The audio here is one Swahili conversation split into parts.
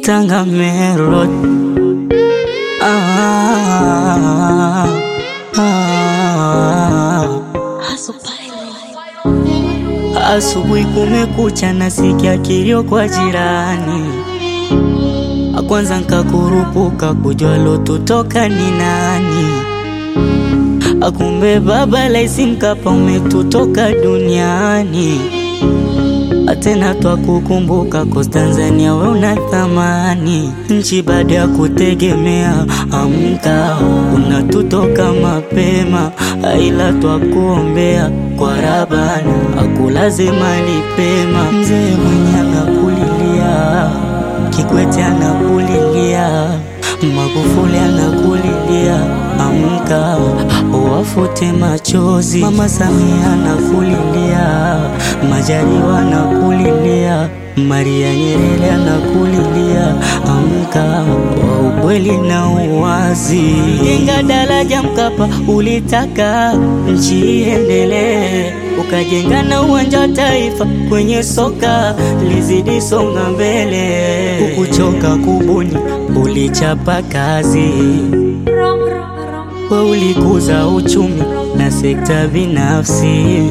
Tanga Merod. Ah, ah. Asubuhi kumekucha, nasikia kilio kwa jirani. Kwanza nkakurupuka kujua lotutoka ni nani. Akumbe baba Laisi Mkapa umetutoka duniani. Atena twakukumbuka cause Tanzania we una thamani. Nchi baada ya kutegemea, amka unatutoka mapema, aila twakuombea kwa Rabana akulaze mali pema. Mzee mwenye anakulilia, Kikwete anakulilia, Magufuli anakulilia, amka wafute machozi. Mama Samia anakulilia, Majaliwa anakulilia, Maria Nyerere anakulilia, amka wa ukweli na uwazi. Jenga daraja Mkapa, ulitaka nchi iendelee, ukajenga na uwanja wa taifa kwenye soka lizidi songa mbele, ukuchoka kubuni, ulichapa kazi we ulikuza uchumi na sekta binafsi.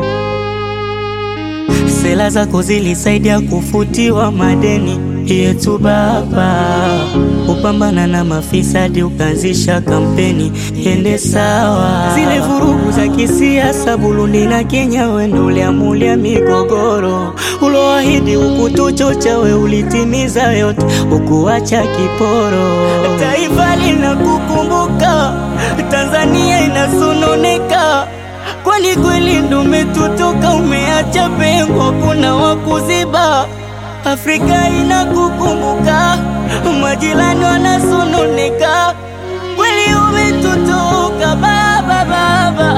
Sera zako zilisaidia kufutiwa madeni yetu baba, upambana na mafisadi, ukaanzisha kampeni ende sawa. Zile vurugu za kisiasa Burundi na Kenya, wendo uliamulia migogoro, uloahidi ukutuchocha, we ulitimiza yote, ukuacha kiporo. Taifa linakukumbuka, Tanzania inasononeka Kwani kweli ndo umetutoka, umeacha pengo, kuna wakuziba. Afrika inakukumbuka, majirani wanasononeka. Kweli umetutoka baba, baba.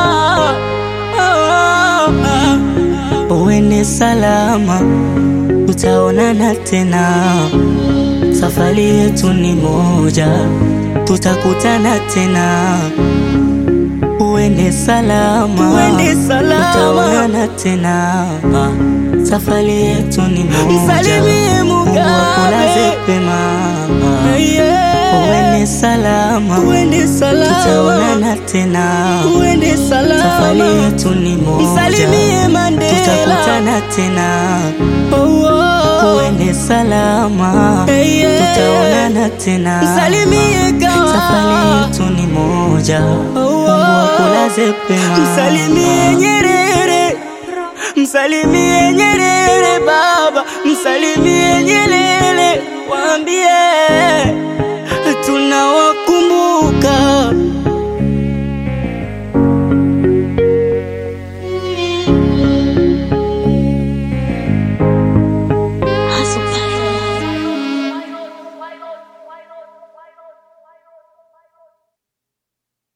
Ah, ah. Uende salama, tutaonana tena. Safari yetu ni moja, tutakutana tena. Uende salama, Uende salama. tutaonana tena. Ah, Safari yetu ni moja, Msalimie Mungu akulaze Mugabe. pema. Ah, Yeah. Uende salama, Uende salama. tutaonana tena. Uende salama. Safari yetu ni moja, Msalimie Mandela. tutakutana tena. Oh, oh. Uende salama, Hey, yeah. tutaonana tena. Msalimie Gawa. Safari yetu ni moja, Mungu akulaze pema. Msalimie Nyerere, msalimie Nyerere baba, msalimie Nyerere, waambie